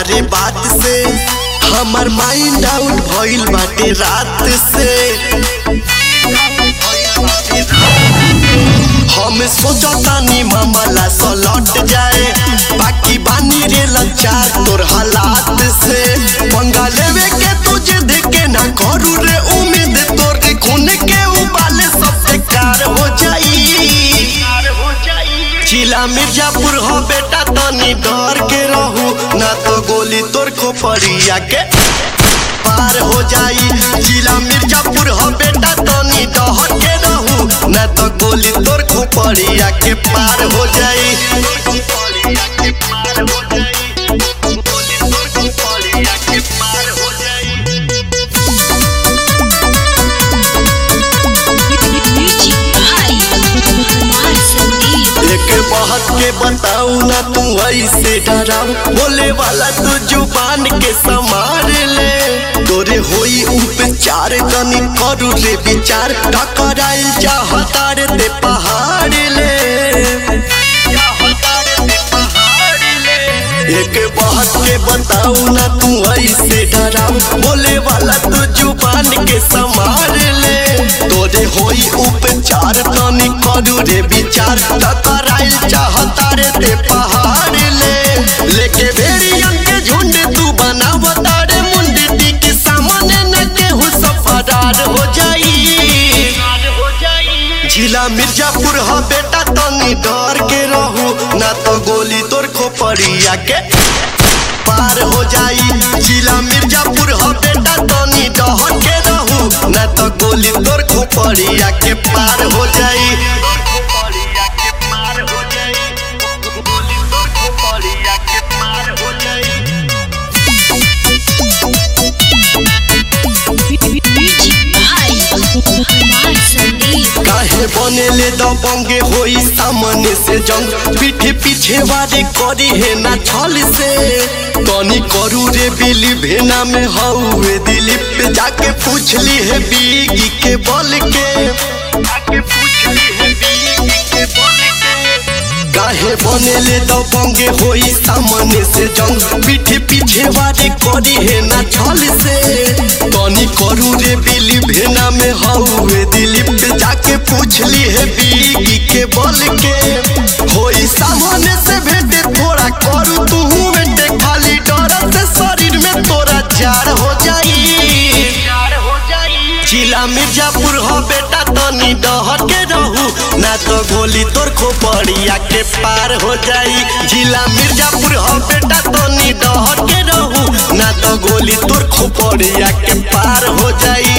तोहारे बात से हमार माइंड आउट भइल बाटे रात से हम सोचतानी मामला सलट जाए बाकी बानी रे लचार तोर हालात से पंगा लेवे के तुझे देखे ना करू रे उम्मीद तोर खून के उबाले सबसे कार हो जाई जिला मिर्जापुर हो बेटा तनी डर के रहू ना तो गोली तोर खोपड़िया के पार हो जाई जिला मिर्जापुर हो बेटा तनी डर के रहू ना तो गोली तोर खोपड़िया के पार हो जाई Music by Kumar Sandeep. एक बात के बताऊ ना तू ऐसे डराऊ बोले वाला तू जुबान के संभाल ले तोरे होई उपचार तनी करू रे विचार टकराइल चाहता रे ते पहाड़ ले एक बात के बताऊ ना तू ऐसे डराऊ बोले वाला तू जुबान के संभाल ले तोरे होई उपचार तनी करू रे विचार टकराइल चाहता रे ते पहाड़ ले लेके भेड़ियन के झुंड तू बनावता रे मुंडी के सामने न केहू सब फरार हो जाई जिला मिर्जापुर हो बेटा तनी डर के रहू ना तो गोली तोर खोपड़िया के पार हो जाई जिला मिर्जापुर हो बेटा तनी डर के रहू ना तो गोली तोर खोपड़िया के पार हो जाई Music by Kumar Sandeep. काहे बनेले दबंगे होई सामने से जंग पीठे पीछे वारे करी है ना छल से तनी करू रे बिली भेना में हौवे दिलीप पे जाके पूछ ली है बीगी के बल के काहे बनेले दबंगे होई सामने से जंग पीठे पीछे वारे करी है ना छल से तनी करू रे बिली भेना में हौवे दिलीप पे जाके पूछ ली है बीगी के बल के होई सामने से भेटे थोड़ा करू तू बेटे खाली डर से शरीर में तोरा जार हो जाई जिला मिर्जापुर हो बेटा तनी डहर के रहू ना तो गोली तोर खोपड़िया के पार हो जाई जिला मिर्जापुर हो बेटा तनी डहर के रहू ना तो गोली तोर खोपड़िया के पार हो जाई